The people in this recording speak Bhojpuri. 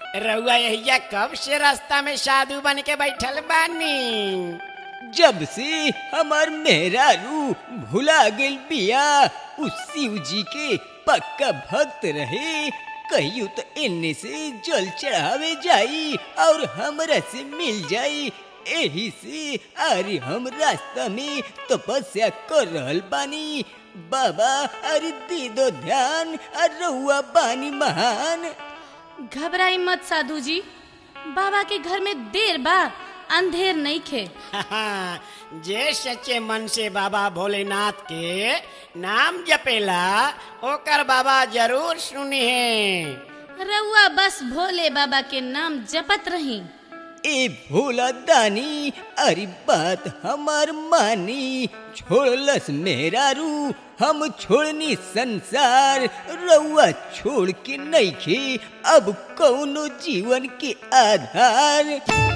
रउआ यहिया कब से रास्ता में साधु बन के बैठल बानी जब से हमार मेहरारू भुला गेल बिया उस शिव जी के पक्का भक्त रहे कहियो तो इन्ने से जल चढ़ावे जाई और हमरा से मिल जाई एही से अरे हम रास्ता में तपस्या कर रहल बानी बाबा अरे दे दो ध्यान अरे रहुआ बानी महान घबराई मत साधु जी बाबा के घर में देर बा अंधेर नहीं खे जे सच्चे मन से बाबा भोलेनाथ के नाम जपेला ओकर बाबा जरूर सुनी है रउआ बस भोले बाबा के नाम जपत रही ए भोला दानी अरे बात हमार मानी छोड़लस मेहरारू हम छोड़नी संसार रउआ छोड़ के नहीं खे अब कौनो जीवन के आधार